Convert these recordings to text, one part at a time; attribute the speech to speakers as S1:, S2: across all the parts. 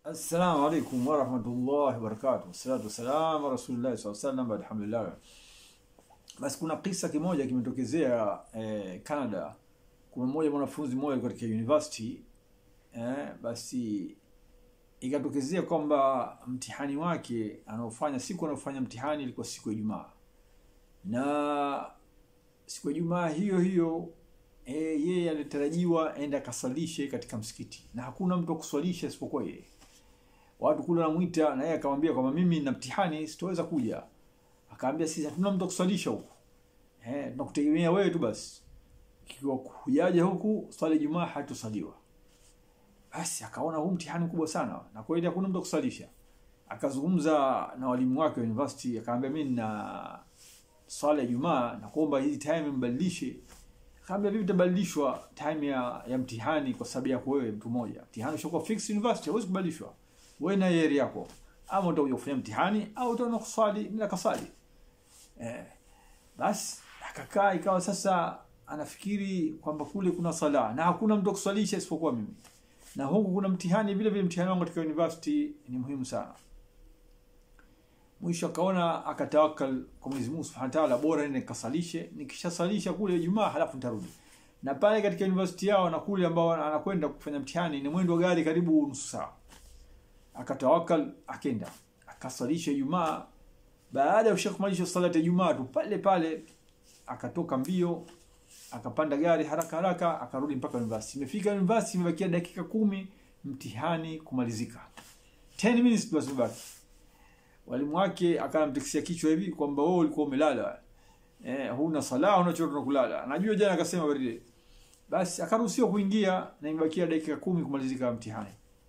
S1: Assalamu alaikum warahmatullahi wabarakatuh. Wassalatu wassalamu ala rasulillahi sallallahu alaihi wasallam. Alhamdulillah. Basi kuna kisa kimoja kimetokezea eh, Canada. Kuna mmoja mwanafunzi mmoja katika university eh, basi ikatokezea kwamba mtihani wake anaofanya siku anaofanya mtihani ilikuwa siku ya Ijumaa, na siku ya Ijumaa hiyo hiyo e, yeye alitarajiwa enda akasalishe katika msikiti, na hakuna mtu wa kuswalisha isipokuwa yeye. Watu kule wanamwita, na yeye akamwambia kwamba mimi na mtihani sitoweza kuja. Akaambia sisi hatuna mtu wa kuswalisha huku, eh, tunakutegemea wewe tu basi, ikiwa hujaja huku swala ya Ijumaa hatosaliwa. Basi akaona huu mtihani mkubwa sana, na kweli hakuna mtu wa kusalisha. Akazungumza na walimu wake wa university, akaambia mimi na swala ya Ijumaa na kuomba hii time mbadilishe. Akaambia vipi itabadilishwa time ya, ya mtihani kwa sababu yako wewe mtu mmoja. Mtihani ushakuwa fixed university, hauwezi kubadilishwa. Wewe na yeri yako. Ama utakuja kufanya mtihani au utaona kuswali nila kasali. Eh, basi akakaa ikawa sasa anafikiri kwamba kule kuna sala na hakuna mtu wa kuswalisha isipokuwa mimi. Na huku kuna mtihani vile vile mtihani wangu katika university ni muhimu sana. Mwisho akaona akatawakal kwa Mwenyezi Mungu Subhanahu wa Ta'ala, bora nende nikasalishe, nikishasalisha kule Ijumaa halafu nitarudi. Na pale katika university yao na kule ambao anakwenda kufanya mtihani ni mwendo wa gari karibu nusu saa. Akatawakal akenda, akasalisha Ijumaa. Baada ya kushamalisha salati ya Ijumaa tu pale pale akatoka mbio, akapanda gari haraka haraka, akarudi mpaka university. Imefika university, imebakia dakika kumi mtihani kumalizika, 10 minutes tu zimebaki walimu wake akamtikisia kichwa hivi kwamba wewe ulikuwa umelala eh, huna sala huna chochote na kulala. Najua jana akasema baridi. Basi akaruhusiwa kuingia na imebakia dakika kumi kumalizika mtihani.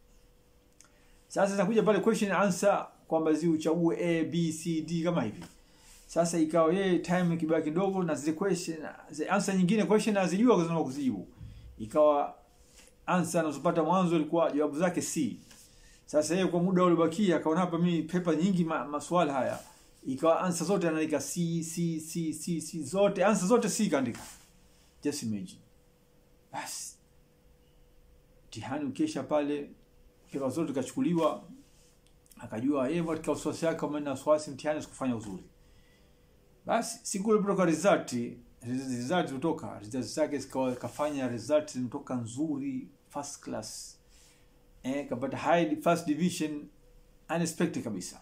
S1: Sasa zinakuja pale question and answer kwamba zi uchague A B C D kama hivi. Sasa ikawa yeye time ikibaki ndogo na zile question zile answer nyingine question azijua kwa sababu kuzijibu. Ikawa answer anazopata mwanzo ilikuwa jawabu zake C. Sasa yeye kwa muda uliobakia akaona hapa mimi pepa nyingi ma, maswala haya. Ikawa answer zote anaandika C C C C C zote answer zote C kaandika. Just imagine. Basi. Mtihani ukesha pale pepa zote kachukuliwa akajua yeye katika wasiwasi yake kama na wasiwasi mtihani sikufanya uzuri. Basi siku ile kutoka result result kutoka result zake zikawa kafanya result zimetoka nzuri first class eh, kapata high first division unexpected kabisa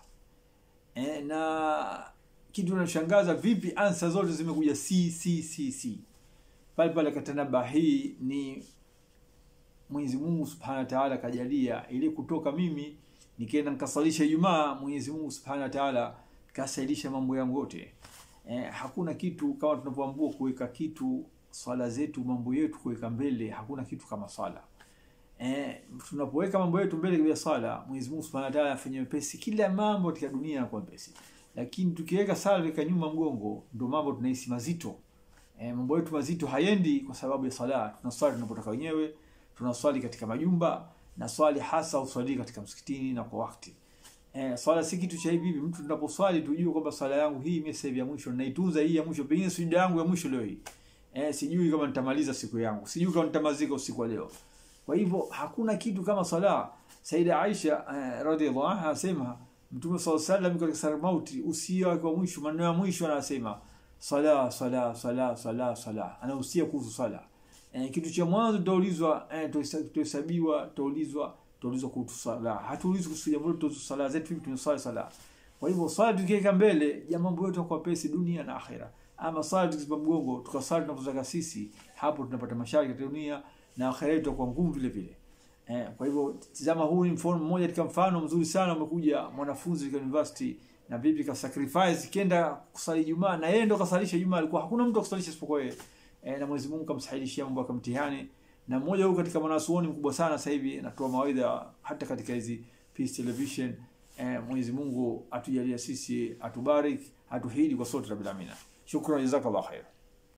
S1: eh, na kitu kinachoshangaza vipi answer zote zimekuja C C C C pale pale katanaba hii ni Mwenyezi Mungu Subhanahu wa Ta'ala kajalia ili kutoka mimi nikaenda nikasalisha Ijumaa Mwenyezi Mungu Subhanahu wa Ta'ala kasailisha mambo yangu yote eh, hakuna kitu kama tunavyoambiwa kuweka kitu swala zetu mambo yetu kuweka mbele hakuna kitu kama swala eh, tunapoweka mambo yetu mbele ya swala, Mwenyezi Mungu Subhanahu wa Ta'ala afanye mepesi kila mambo katika dunia yanakuwa mepesi. Lakini tukiweka sala katika nyuma mgongo, ndio mambo tunahisi mazito. Eh, mambo yetu mazito hayendi kwa sababu ya sala. Tunaswali tunapotaka wenyewe, tunaswali katika majumba na swali hasa uswali katika msikitini na kwa wakati. Eh, swala si kitu cha hivi hivi. Mtu tunaposwali tujue kwamba swala yangu hii mimi sasa hivi ya mwisho naitunza hii ya mwisho, pengine sujud yangu ya mwisho leo hii. Eh, sijui kama nitamaliza siku yangu. Sijui kama nitamalizika usiku wa leo. Kwa hivyo hakuna kitu kama sala. Saida Aisha uh, radhiallahu anha asema Mtume sallallahu alaihi wasallam katika sala mauti usia wake wa mwisho, maneno ya mwisho anasema sala sala sala sala sala, anahusia kuhusu sala. Eh, kitu cha mwanzo tutaulizwa, eh, tutahesabiwa, tutaulizwa, tutaulizwa kuhusu sala. Hatuulizwi kuhusu jambo kuhusu sala zetu, vipi tumesali sala. Kwa hivyo swala tukiweka mbele, ya mambo yote kwa pesi dunia na akhera. Ama swala tukizipa mgongo, tukasali tunapotaka sisi, hapo tunapata mashaka katika dunia na akhera yetu kwa ngumu vile vile. Eh, kwa hivyo tazama, huu ni mfano mmoja katika mfano mzuri sana. Umekuja mwanafunzi katika university na vipi ka sacrifice kenda kusali Ijumaa na yeye ndo kasalisha Ijumaa, alikuwa hakuna mtu akusalisha isipokuwa yeye. Eh, na Mwenyezi Mungu kamsahilishia mambo ya mtihani, na mmoja huyu katika mwanazuoni mkubwa sana sasa hivi anatoa mawaidha hata katika hizi Peace Television. Eh, Mwenyezi Mungu atujalie sisi, atubariki, atuhidi kwa sote rabbil alamin. Shukran, jazakallahu khair.